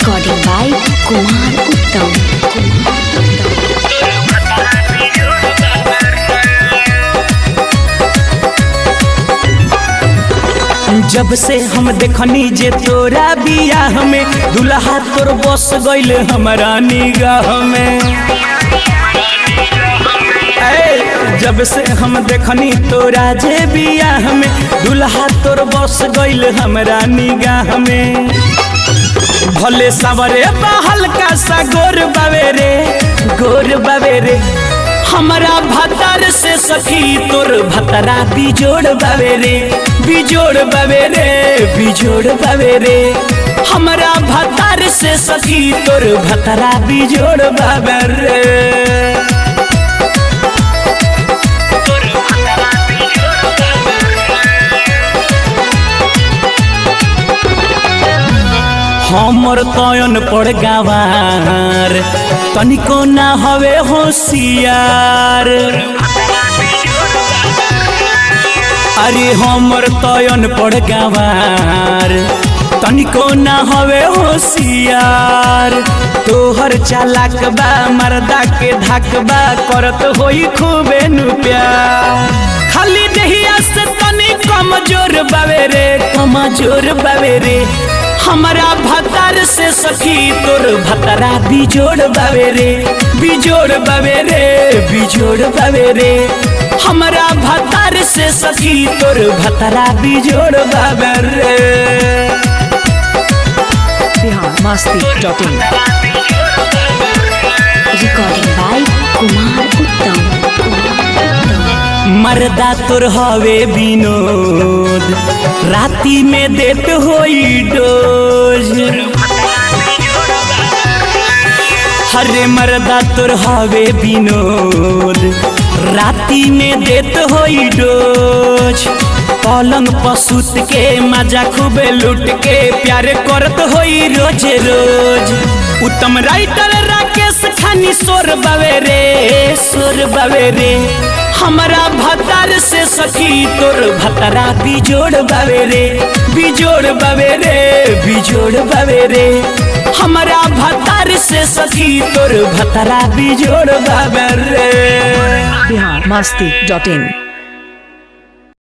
Recording by Kumar Uttam. Kumar Uttam. जब से हम देखनी जे तोरा बियाह में दुल्हा तोर बस गइल हमारा निगाह में ए, जब से हम देखनी तोरा जे बियाह में दुल्हा तोर बस गइल हमरा निगाह में भले सवरे बा हल्का सा गोर बावे रे गोर बावे रे हमरा भतर से सखी तोर भतरा बिजोड़ बावे रे बिजोड़ बावे रे बिजोड़ बावे रे हमरा भतर से सखी तोर भतरा बिजोड़ बावे रे हमर तयन पड़ गवार तनिको ना हवे होशियार अरे हमर तयन पड़ गवार तनिको ना हवे होशियार तोहर चालाक बा मर्दा के धाकबा करत होई खूबे नु प्यार खाली देहिया से तनी कमजोर बावे रे कमजोर बावे रे हमरा भतार से सखी तोर भतरा बिजोड़ बावे रे बिजोड़ बावे रे बिजोड़ बावे रे हमरा भतार से सखी तोर भतरा बिजोड़ बावे रे biharmasti.in Recording by Kumar Uttam. Kumar Uttam. मर्दा तोर हवे विनोद राती में देत होई डोज हरे मर्दा तोर हवे विनोद राती में देत होई डोज पलंग पसुत के मजा खूबे लूट के प्यार करत होई रोज रोज उत्तम राइटर राकेश खानी सोर बावे रे सोर बावे रे हमरा भतार से सखी तोर भतरा बिजोड़ बावे रे बिजोड़ बावे रे बिजोड़ बावे रे हमरा भतार से सखी तोर भतरा बिजोड़ बावे रे biharmasti.in